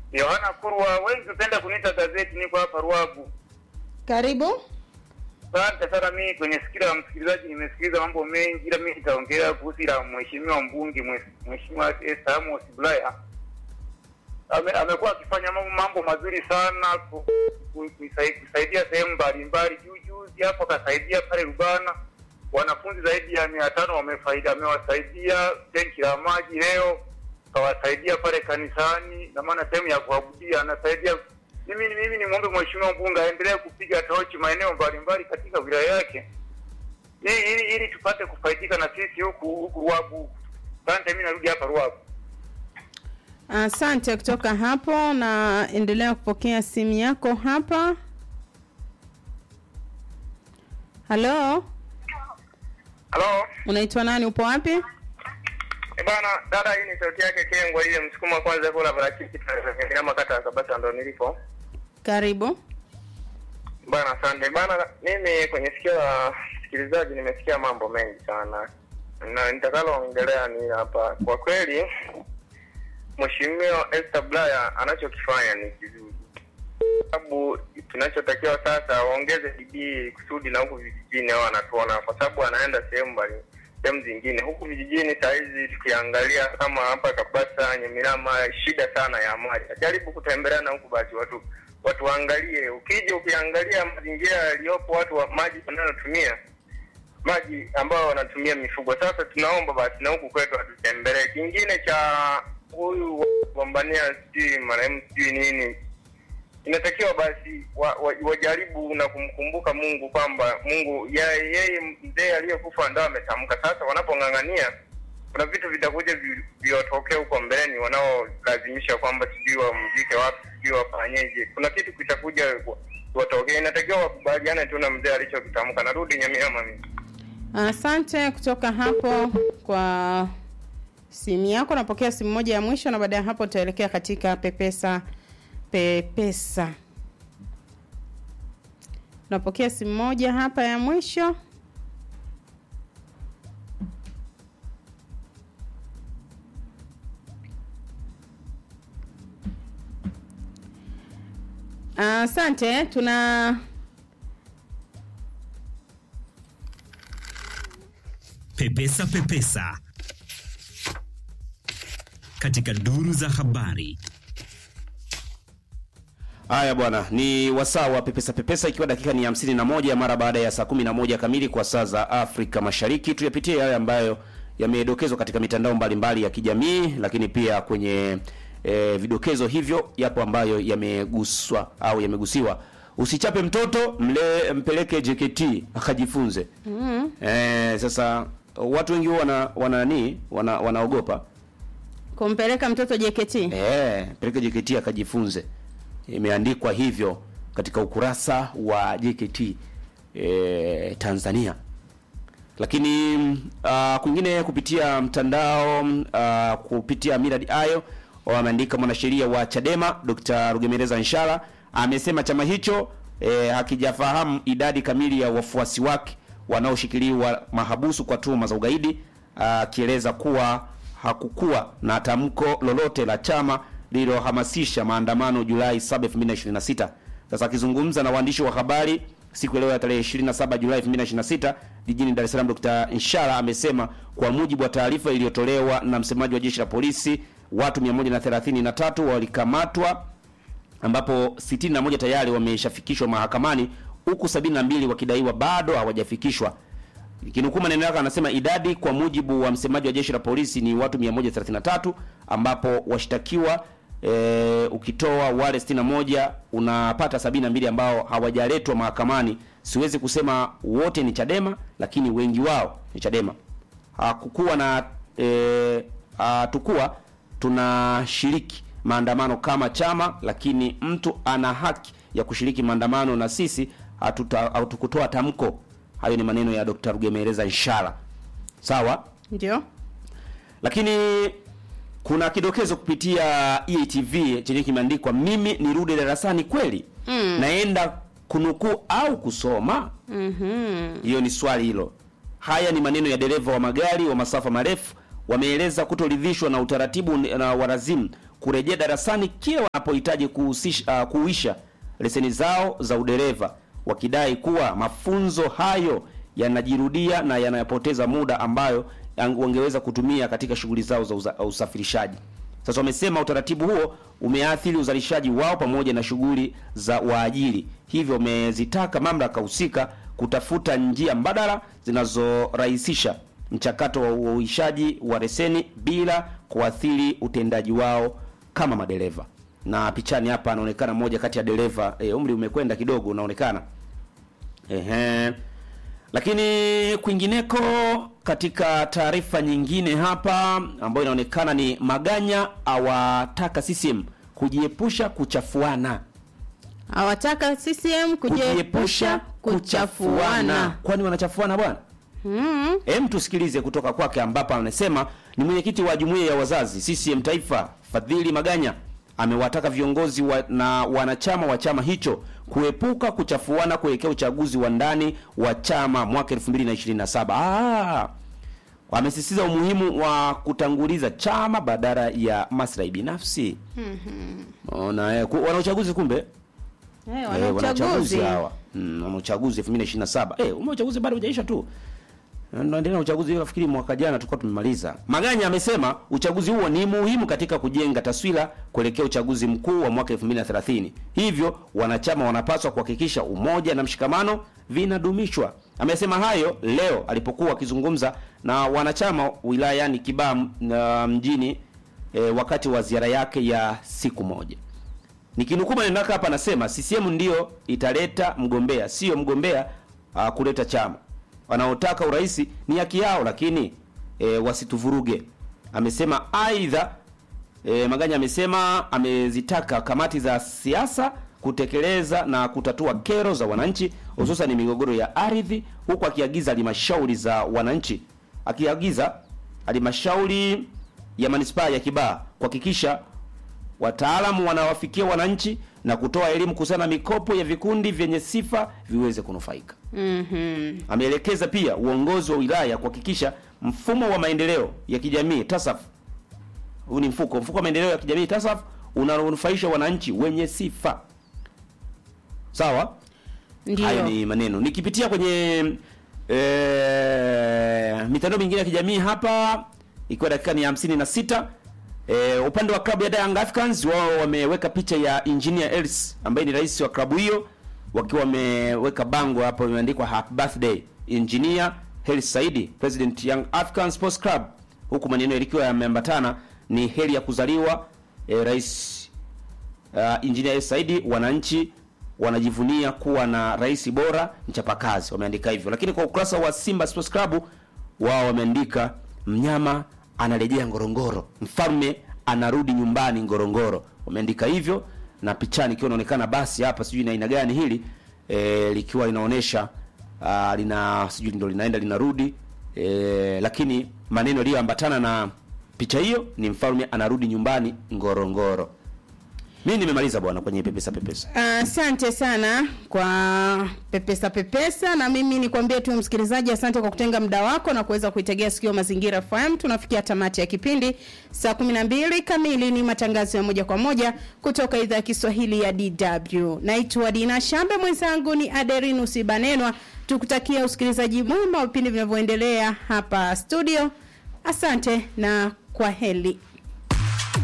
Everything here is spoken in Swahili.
Yohana Kurwa, wengi hupenda kuniita gazeti, niko hapa Ruagu. Karibu. Asante sana. Mimi kwenye sikira la msikilizaji nimesikiliza mambo mengi, ila mimi nitaongelea kuhusu la mheshimiwa mbunge mwe- mheshimiwa Esther Amos Bulaya. Ame, amekuwa akifanya mambo, mambo mazuri sana ku- ku- kuisai- kusaidia sehemu mbalimbali. Juu juzi hapo akasaidia pale Rubana, wanafunzi zaidi ya mia tano wamefaida, amewasaidia tenki la maji leo, kawasaidia pale kanisani, na maana sehemu ya kuabudia anasaidia. Mimi mimi ni mwombe mheshimiwa mbunge aendelee kupiga tochi maeneo mbalimbali katika wilaya yake ili, ili, ili tupate kufaidika na sisi huku huku Ruagu huku. Asante, mimi narudi hapa Ruagu. Asante kutoka hapo, na endelea kupokea simu yako hapa. Halo, Halo. unaitwa nani? Upo wapi? Eh, bana dada, hii ni sauti yake Kengwa ile msukuma kwanza kula parachichi kama kata ya Kabasa ndo nilipo. Karibu. Bana, asante bana. Mimi kwenye sikio la msikilizaji nimesikia mambo mengi sana, na nitakaloongelea ni hapa. Kwa kweli, mheshimiwa Esther Bulaya anachokifanya ni kizuri, sababu tunachotakiwa sasa waongeze bidii kusudi na huku vijijini hao wanatuona, kwa sababu anaenda sehemu mbali sehemu zingine huku vijijini. Saa hizi tukiangalia kama hapa Kabasa, Nyemirama, shida sana ya maji. Jaribu kutembelea na huku basi watu watu waangalie. Ukija ukiangalia mazingira yaliyopo, watu wa maji wanayotumia maji ambayo wanatumia mifugo. Sasa tunaomba basi na huku kwetu atutembelee. Kingine cha huyu wagombania sijui marehemu sijui nini, inatakiwa basi wa, wa, wajaribu na kumkumbuka Mungu kwamba Mungu ya- yeye mzee aliyekufa ndo ametamka. Sasa wanapong'ang'ania kuna vitu vitakuja vi- viwatokee huko mbeleni, wanaolazimisha kwamba sijui wamzike wapi, sijui wafanyeje. Kuna kitu kitakuja watokee, inatakiwa wakubaliane tu na mzee alichokitamka. Narudi Nyamiama mimi. Asante kutoka hapo kwa simu yako. Napokea simu moja ya mwisho, na baada ya hapo tutaelekea katika pepesa pepesa. Napokea simu moja hapa ya mwisho. Asante, tuna Pepesa Pepesa katika duru za habari. Haya bwana, ni wasaa wa pepesa pepesa, ikiwa dakika ni hamsini na moja mara baada ya saa kumi na moja kamili kwa saa za Afrika Mashariki. Tuyapitie yale ambayo yamedokezwa katika mitandao mbalimbali ya kijamii, lakini pia kwenye e, vidokezo hivyo yapo ambayo yameguswa au yamegusiwa. Usichape mtoto, mle mpeleke JKT akajifunze. mm E, sasa watu wengi huwa wana wana nani wana, wanaogopa kumpeleka mtoto JKT. Eh, peleke JKT akajifunze. Imeandikwa hivyo katika ukurasa wa JKT eh, Tanzania. Lakini uh, kwingine kupitia mtandao uh, kupitia Miradi Ayo wameandika mwanasheria wa Chadema Dr. Rugemeleza Nshala amesema chama hicho eh, hakijafahamu idadi kamili ya wafuasi wake wanaoshikiliwa mahabusu kwa tuhuma za ugaidi akieleza kuwa hakukuwa na tamko lolote la chama lililohamasisha maandamano Julai 7, 2026. Sasa akizungumza na waandishi wa habari siku ya leo ya tarehe 27 Julai 2026 jijini Dar es Salaam, Dr. Inshala amesema kwa mujibu wa taarifa iliyotolewa na msemaji wa jeshi la polisi watu 133 walikamatwa ambapo 61 tayari wameshafikishwa mahakamani huku 72 wakidaiwa bado hawajafikishwa. Kinukuu maneno yake anasema idadi kwa mujibu wa msemaji wa jeshi la polisi ni watu 133 ambapo washtakiwa e, ukitoa wale 61 unapata 72 ambao hawajaletwa mahakamani. Siwezi kusema wote ni Chadema, lakini wengi wao ni Chadema. Hakukuwa na e, hatukuwa tunashiriki maandamano kama chama, lakini mtu ana haki ya kushiriki maandamano na sisi hatuta- hatukutoa tamko. Hayo ni maneno ya Dr. Rugemeleza Nshala. Sawa? Ndio. Lakini kuna kidokezo kupitia EATV chenye kimeandikwa mimi nirudi darasani kweli? Mm. Naenda kunukuu au kusoma? Mhm. Hiyo ni swali hilo. Haya ni maneno ya dereva wa magari wa masafa marefu wameeleza kutoridhishwa na utaratibu na warazimu kurejea darasani kila wanapohitaji kuhusisha- uh, kuisha leseni zao za udereva wakidai kuwa mafunzo hayo yanajirudia na yanayopoteza muda ambayo yang- wangeweza kutumia katika shughuli zao za uza- usafirishaji. Sasa wamesema utaratibu huo umeathiri uzalishaji wao pamoja na shughuli za waajiri, hivyo wamezitaka mamlaka husika kutafuta njia mbadala zinazorahisisha mchakato wa uishaji wa leseni bila kuathiri utendaji wao kama madereva. Na pichani hapa anaonekana mmoja kati ya dereva e, umri umekwenda kidogo unaonekana. Ehe. Lakini kwingineko katika taarifa nyingine hapa ambayo inaonekana ni Maganya awataka CCM kujiepusha kuchafuana. Hawataka CCM kujiepusha kuchafuana. Kwani wanachafuana bwana? Mm. Hem, tusikilize kutoka kwake ambapo anasema ni mwenyekiti wa jumuiya ya wazazi CCM Taifa Fadhili Maganya amewataka viongozi wa, na wanachama wa chama hicho kuepuka kuchafuana kuelekea uchaguzi wa ndani wa chama mwaka 2027. Ah, wamesisitiza umuhimu wa kutanguliza chama badala ya maslahi binafsi. Ona, eh, ku- wana uchaguzi kumbe Eh, Eh, wana wana uchaguzi uchaguzi. hawa. Mm, wana uchaguzi 2027. Eh, ume uchaguzi bado hujaisha tu. Naendelea na uchaguzi nafikiri mwaka jana tulikuwa tumemaliza. Maganya amesema uchaguzi huo ni muhimu katika kujenga taswira kuelekea uchaguzi mkuu wa mwaka 2030. Hivyo wanachama wanapaswa kuhakikisha umoja na mshikamano vinadumishwa. Amesema hayo leo alipokuwa akizungumza na wanachama wilayani Kibaha na mjini e, wakati wa ziara yake ya siku moja. Nikinukuu maneno yake hapa anasema CCM ndio italeta mgombea, sio mgombea uh, kuleta chama. Wanaotaka urais ni haki yao, lakini e, wasituvuruge. Amesema aidha e, Maganya amesema amezitaka kamati za siasa kutekeleza na kutatua kero za wananchi hususan migogoro ya ardhi, huku akiagiza halmashauri za wananchi akiagiza halmashauri ya manispaa ya Kibaha kuhakikisha wataalamu wanawafikia wananchi na kutoa elimu kuhusiana na mikopo ya vikundi vyenye sifa viweze kunufaika. Mhm. Ameelekeza pia uongozi wa wilaya kuhakikisha mfumo wa maendeleo ya kijamii TASAF, huu ni mfuko mfuko wa maendeleo ya kijamii TASAF unanufaisha wananchi wenye sifa. Sawa? Hayo Ndio. ni maneno. Nikipitia kwenye e, mitandao mingine ya kijamii hapa ikiwa dakika ni hamsini na sita e, upande wa klabu ya Young Africans wao wameweka picha ya Engineer Els ambaye ni rais wa klabu hiyo wakiwa wameweka bango hapo imeandikwa happy birthday Engineer Hersi Saidi President Young African Sports Club huku maneno yalikuwa yameambatana ni heri ya kuzaliwa e, rais uh, Engineer Hersi Saidi wananchi wanajivunia kuwa na rais bora mchapakazi, wameandika hivyo. Lakini kwa ukurasa wa Simba Sports Club wao wameandika mnyama anarejea Ngorongoro, mfalme anarudi nyumbani Ngorongoro, wameandika hivyo, na pichani ikiwa inaonekana basi hapa, sijui na aina gani hili e, likiwa linaonesha uh, lina sijui ndio linaenda linarudi e, lakini maneno yaliyoambatana na picha hiyo ni mfalme anarudi nyumbani Ngorongoro. Mimi nimemaliza bwana kwenye pepesa pepesa. Asante sana kwa pepesa pepesa, na mimi nikwambie tu msikilizaji, asante kwa kutenga muda wako na kuweza kuitegea sikio Mazingira FM. Tunafikia tamati ya kipindi saa 12 kamili, ni matangazo ya moja kwa moja kutoka idhaa ya Kiswahili ya DW. Naitwa Dina Shambe, mwenzangu ni Aderinus Ibanenwa. Tukutakia usikilizaji mwema wa vipindi vinavyoendelea hapa studio. Asante na kwa heri.